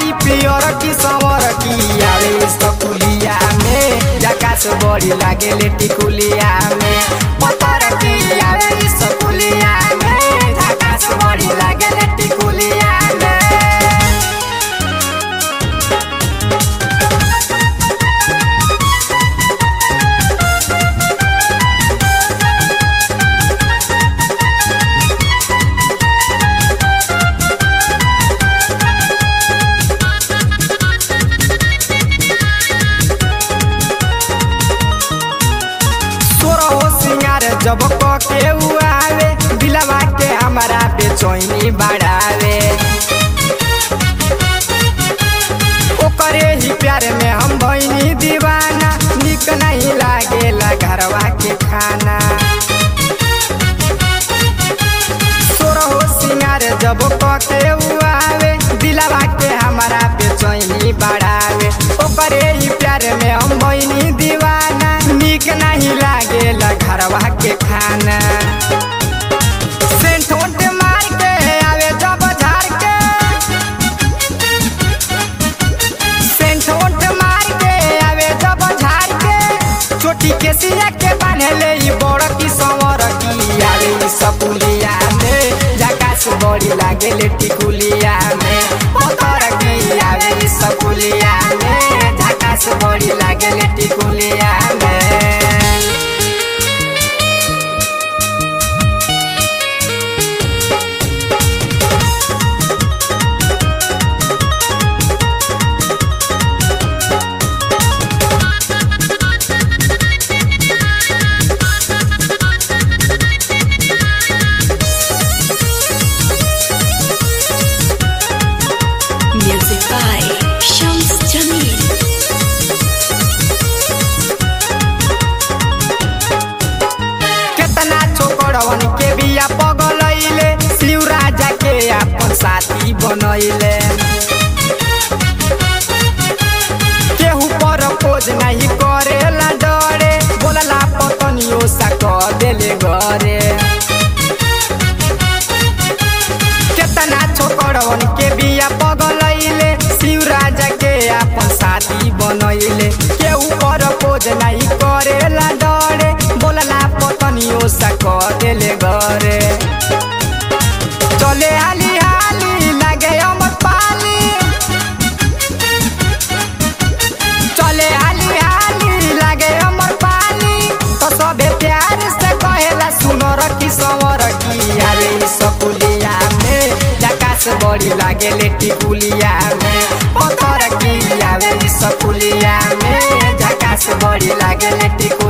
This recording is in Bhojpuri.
हई पियर की संवर की आवे स्कुलिया में जकास बड़ी लागे ले टिकुलिया में पतर की आवे स्कुलिया में जकास बड़ी लागे ले टिकुलिया में तोरा हो सिंगार जब क के आवे दिलवा के हमारा बेचैनी बढ़ावे ओकरे ही प्यार में हम भैनी दीवाना निक नहीं लागेला घरवा के खाना तोरा हो सिंगार जब क के आवे दिलवा के हमारा बेचैनी बढ़ावे ओकरे ही प्यार में हम भैनी दीवाना निक नहीं लागेला घरवा के खाना सेंट ओंट मार के आवे जब झाड़ के सेंट ओंट मार के आवे जब झाड़ के चोटी के सिया के बांधले ई बड़ की संवर की आवे ई सपुलिया में जकास बड़ी लागे ले टिकुलिया में पतर की आवे ई सपुलिया में जकास बड़ी लागे ले टिकुलिया में Music by Shams Jamil. केतना छोकरवन के बिया पगलैले शिव राजा के अपन साथी बनैले केहू पर खोज नहीं करेला डरे बोलला पतनियो सा कह देले घरे केतना छोकरवन के बिया पगलैले शिव राजा के अपन साथी बनैले केहू पर खोज नहीं करेला डरे बोलला पतनियो सा कह देले घरे चले हाली हाली लागे अमर पाली चले हाली हाली लागे अमर पाली तो सबे प्यार से कहेला सुनर की संवर की आवे ई सकुलिया में जकास बड़ी लागे ले टिकुलिया में पत्थर की आवे ई सकुलिया में जकास बड़ी लागे ले टिकुलिया